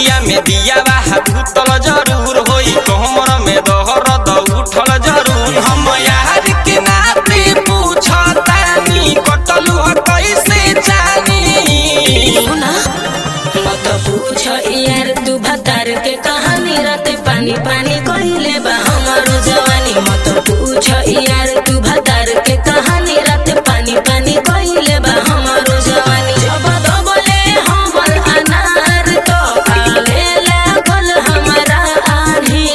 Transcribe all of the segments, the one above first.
देहिया में दिया बा भूतल जरूर होई कमर में दहर द उठल जरूर हम यार के नाते पूछतानी कटलू ह कैसे जानी सुना मत पूछ यार तू भतार के कहानी रात पानी पानी कइले बा हमारो जवानी मत पूछ यार तू भतार के कहानी रात पानी पानी कइले बा हमारो जवानी जब दबले हमर अनार तो काले लागल हमरा आधी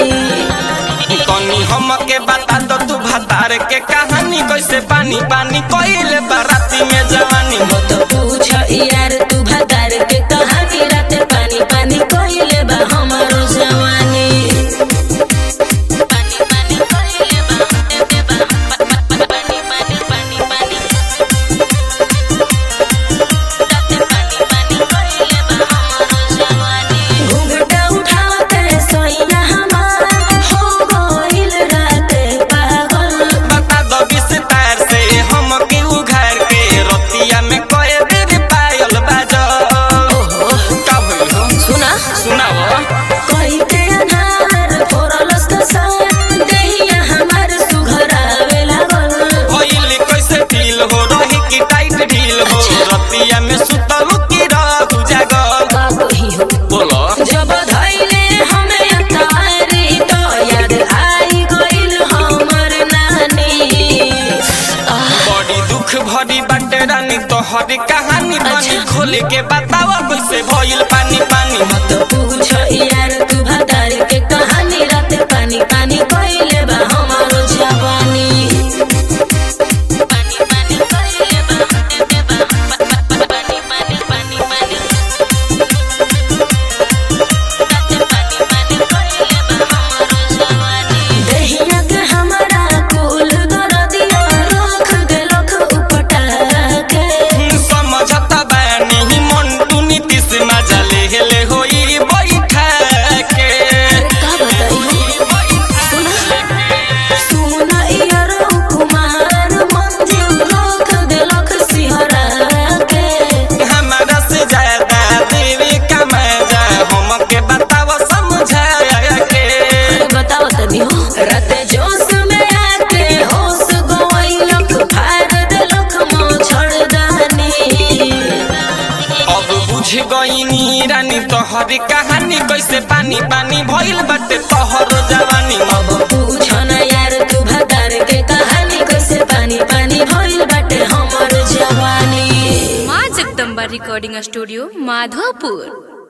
तनी हमके बता दो तू भतार के कहानी कैसे पानी पानी कइले बाराती में जवानी मत पूछ यार तू भतार के कहानी रात पानी पानी कइले बा हमारो जवानी पानी पानी कइले बा पानी पानी पानी पानी रात पानी पानी कइले बा हमारो जवानी घूंघटा उठा के सोइया हमार हो गइल रात पागल बता दो विस्तार से हमके उघार के रतिया में कए बेर पायल बाजो का भइल हो सुना सुनाओ कोई के अनार फोरलस त सार देहिया हमार सुघरावे लागल भइल कैसे फील हो रही कि टाइट ढील हो रतिया में सुतल की रहू जागल बाबू ही हो बोलो जब धइले हमें तारी तो याद आई गइल हमर नानी आह, बड़ी दुख भरी बाटे रानी तोहरी कहानी बनी अच्छा। खोल के बताओ कैसे भइल पानी पानी मत पूछ यार तू भतार के कहानी रात पानी पानी कइले बा हमारो जवानी पानी पानी कइले बा पानी पानी पानी पानी देहिया के हमरा कुल दरदिया रख देलख उपटा के समझता बानी मंटू नीतीश मजा ले हेले होई बैठा के का बताई सुन यार कुमार मंजू रख देलख सिहरा के हमारा से ज्यादा देवे का मजा हमके बताओ समझा के अरे बताओ तनी हो रात जोश में आके होश गइलख फाड़ देलख मोछड़दानी अब बुझ गईनी रानी तोहरी कहानी कैसे पानी पानी भइल बाटे तोहर जवानी अब पूछ न यार तू भतार के कहानी कैसे पानी पानी भइल बाटे हमर जवानी माँ जगदम्बा रिकॉर्डिंग स्टूडियो माधोपुर